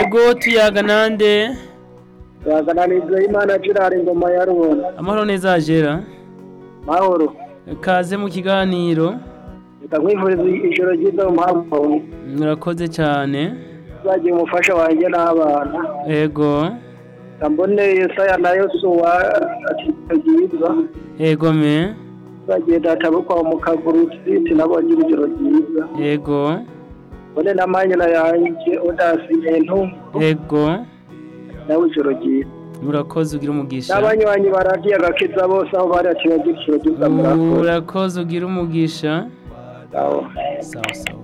Ubwo tuyaga nande twaganana Ibrahimana Gerard Ngoma ya Rubona amahoro neza agera mahoro kaze mu kiganiro reka nkwifuriza ijoro ryiza mu mpamvu murakoze cyane uzagira umufasha wanjye n'abana ego reka mbone Yesaya na Yosuwa atitagiza ego me uzagiye data bo kwa mukagurutsitsi nabo bagira ijoro ryiza ego mbone na manyina yanjye odasi bintu ego nawe ijoro ryiza urakoze ugira umugisha n'abanywanyi baradiye agakiza bose aho bari ati bagira ijoro ryiza murakoze urakoze ugira umugisha sawa sawa sawa